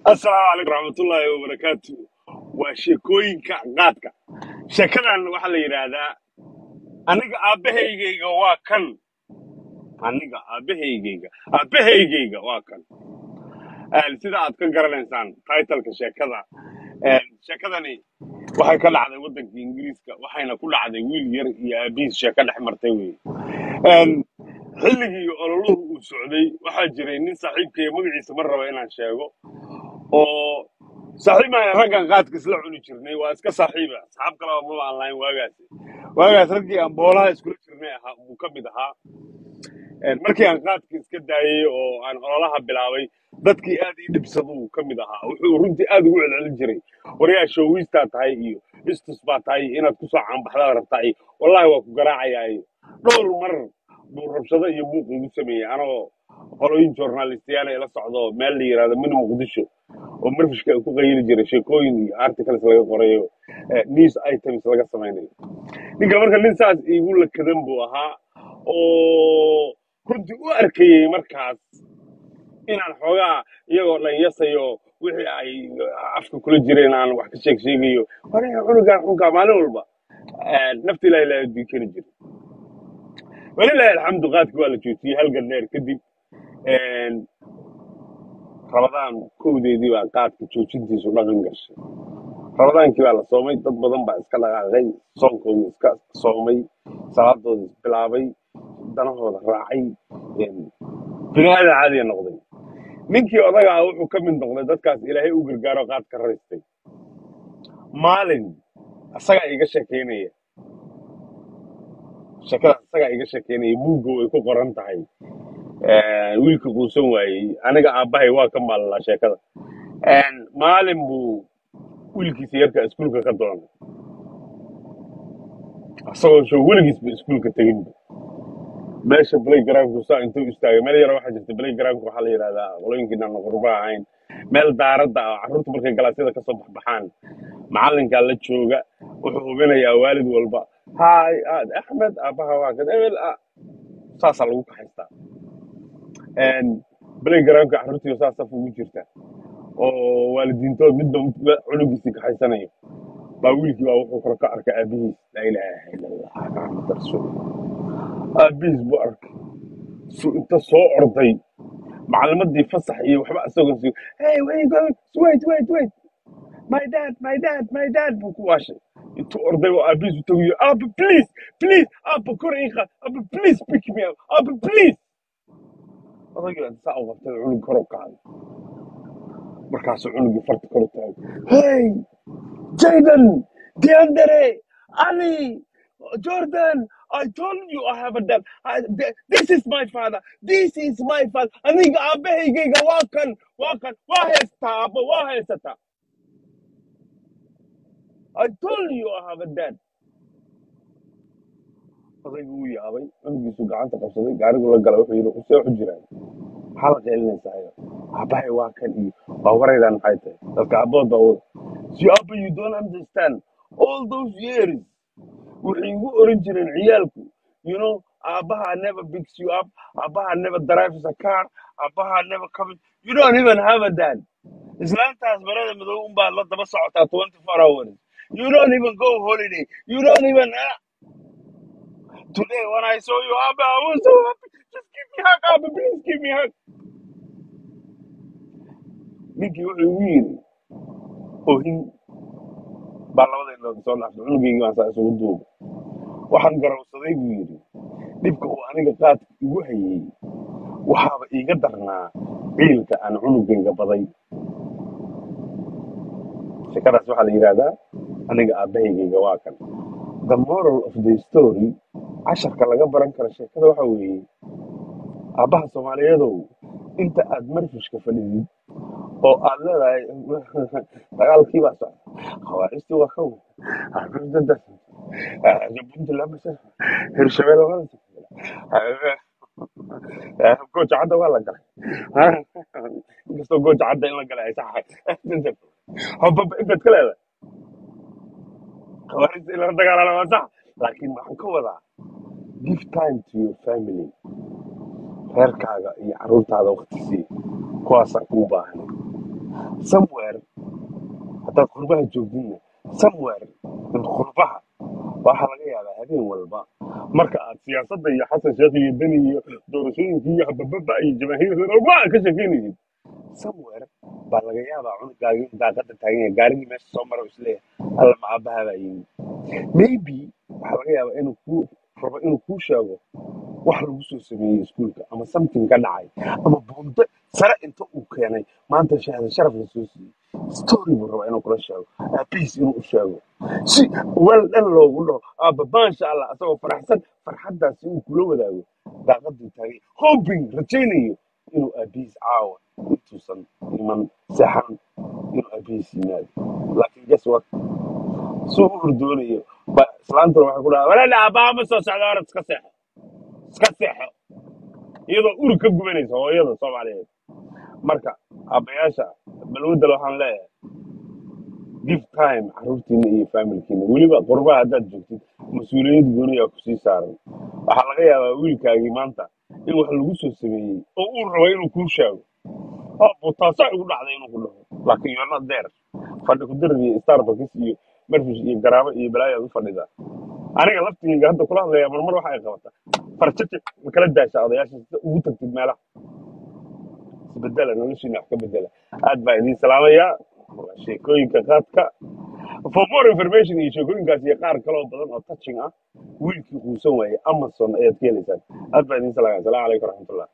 asalaamu calaykum raxmatullaahi wabarakaatu waa sheekooyinka qaadka sheekadan waxaa la yidhaahdaa aniga aabbahaygayga waa kan aniga aabbahaygayga aabbahaygayga waa kan Een, sida aad ka garanaysaan titleka sheekada een, sheekadani waxay ka dhacday waddanka ingiriiska waxayna ku dhacday wiil yar iyo aabihiis sheeko dhex martay wey Een, xilligii ololuhu uu socday waxaa jiray nin saaxiibkaya magaciisa ma raba inaan sheego oo saaxiibaan raggan qaadka isla cuni jirnay waa iska saaxiiba asxaab kaleba maba aan lahayn waagaas waagaas raggii aan boolaha iskula jirnay ahaa buu ka mid ahaa Een, markii aan qaadka iska daayey oo aan ololaha bilaabay dadkii aad ii dhibsaduu ka mid ahaa wuxuu runtii aad ugu celcelin jiray waryaa shoowiistaa tahay iyo istus baa tahay iyo inaad kusoo caanbaxdaad rabtaa iyo wallaahi waa ku garaacayaa iyo dhowr mar buu rabshado iyo buuq igu sameeyey anoo qolooyin journalistiyaal ee la socdo meel la yidhahdo mini muqdisho oo marfishka ay ku qayili jiray sheekooyin iyo articles laga qorayo eh, news items laga samaynayo ninka marka nin saas iigu lakadan buu ahaa oo runtii u arkayey markaas inaan xoogaa iyagoo dhan yasayo wixii ay afka kula jireen aan wax ka sheeg sheegayo waree cunugaan xunkaa maalin walba Eh, nafta ilahi laa adii kari jira walilahi alxamdu qaadki waa la joojiyey halgan dheer kadib Een, rabadaan kowdeedii baa qaadka joojintiisu dhaqan gashay rabadaankii baa la soomay dad badan baa iska dhaqaaqay soonkoodii iska soomay salaadooda isbilaabay danahooda raacay Een, bini aadan caadiya noqday ninkii odaga ah wuxuu ka mid noqday dadkaas ilaahay u gargaaro qaad ka raystay maalin isagaa iga sheekeynaya sheekadaas isagaa iga sheekeynaya buugga way ku qoran tahay Een, wiilka quusan waayey aniga aabbahay waa ka maalalaa sheekada Een, maalin buu wiilkiisa yarka iskuulka ka doonay isagoo sho weligiisba iskuulka teginba meesha playgroundku saa intuu istaagay meel yara waxaa jirta playgroundku waxaa la yidhahdaa qolooyinkiina aan qurba ahayn meel daaradda ah carruurta markay galaasyada kasoo baxbaxaan macallinkaa la jooga wuxuu hubinayaa waalid walba haay aad axmed aabbaha waa kan ebel ah saasaa lagu kaxaystaa Een, playgroundka carruurtiiba saa saf ugu jirta oo waalidiintood midba midba cunugiisii kaxaysanayo baa wiilkii baa wuxuu kor ka arkay aabihiis laa ilaaha ila allah maxamed rasuul aabihiis buu arkay su inta soo orday macalimadii fasax iyo waxba isagoo sii hey where you going wait wait wait my dad my dad my dad buu ku waashay intuu orday oo aabihiis u tagiyo aba please please aba kor ii qaad aba please pick me up aba please odagii baa saa u qabtay cunug kor u qaaday markaasuu cunugii farta kor u taagay hey Jaden, Deandre, Ali, Jordan, I told you I have a dad. I, th- this is my father. This is my father. Aniga aabbahaygayga waa kan, waa kan, waa haystaa, abba, waa haysataa. I told you I have a dad. Odaygu wuu yaabay, cunugiisu gacanta qabsaday, gaarigu la galay, wuxuu yidhi, "Usee waxu jiraan? Maxaa la qeelinaysaa iyo aabbahay waa kan iyo waa waraydaan maxay tahay dadka aabbood baa wada si abba you don't understand all those years waxay igu oran jireen ciyaalku you know aabbaha never picks you up aabbaha never drives a car aabbaha never comes you don't even have a dad islaantaas marada madow unbaa la daba socotaa 24 hours you don't even go holiday you don't even ah. today when I saw you abba I was so happy just give me hug abba please give me hug ninkii wuxuu igu yidhi ohin baa labada indhood soo dhaafay cunugaygii baan saa isugu duubay waxaan garowsaday buu yidhi dhibka uu aniga qaadka igu hayey waxaaba iiga darnaa ciilka aan cunugayga baday sheekadaas waxaa la yidhaahdaa aniga aabbahaygayga waa kan the moral of the story casharka laga baran karo sheekada waxa weeye aabbaha soomaaliyeedow inta aad marfishka fadhidid oo aad leedahay dagaalkii baa socda khawaarijtii waa ka wada jabunti lamasa hirshabelle waa la gooja cadda waa la galay inkastoo gooja cadda in la galay ay sax hobaba intaad ka leedahay khawaarijta in lala dagaalala waa sax laakiin waxaan ka wadaa give time to your family reerkaaga iyo carruurtaada waqti sii kuwaasaa kuu baahan somewhere haddaad qurbaha joogdinna somewhere in qurbaha waxaa laga yaabaa habeen walba marka aad siyaasadda iyo xasan sheekh iyo deni iyo doorashooyinka iyo habababa iyo jamaahiirka walba aad ka sheekeynaysid somewhere baa laga yaabaa cunugaagi in daaqada taagan yahay gaarigii meesha soo mara isleeyahay alla macaabaha baa yimid maybe waxaa laga yaabaa inuu ku rabo inuu kuu sheego wax lagu soo sameeyey iskuulka ama something ka dhacay ama buundo sare inta uu keenay maanta shahada sharaf la soo siiyey story buu rabaa inuu kula sheego aabihiis inuu u sheego si weel dhan loogu dhaho aaba maasha allah asagoo faraxsan farxaddaasi uu kula wadaago daaqaduu taagay hoping rajaynayo inuu aabihiis caawa intuusan iman seexan inuu aabihiis yimaado laakiin guess what suu u hurdoonayo ba islaantuna waxay ku dhahaa walaala aabbaha ma soo socda orad iska seexo iska seexo iyadoo uri ka gubanaysa hooyada soomaaliyeed marka aabbayaasha balwadal waxaan leeyahay give time caruurtiina iyo familkiina weliba qurbaha haddaad joogtid mas-uuliyad gooniyaa kusii saaran waxaa laga yaabaa wiilkaagii maanta in wax lagu soo sameeyey oo uu rabo inuu kuu sheego oo taasa igu dhacday inuu ku dhaho laakiin you're not there fadhi ku dirir iyo starbucks iyo marfish iyo garaabo iyo balaayaad u fadhidaa aniga laftigeyga hadda kula hadlaya marmar waxa ay qabataa farjaji ma kala daasha odayaasha sida ugu tagtid meelaha isbedela noloshiina wax ka bedela aad baa idiin salaamayaa waa sheekooyinka qaadka for more information iyo sheekooyinkaas iyo qaar kaloo badan oo touching ah wiilkii quusan waayey amazon ayaad ka helaysaan aad baa idiin salaamaya asalaamu calaykum waraxmatullah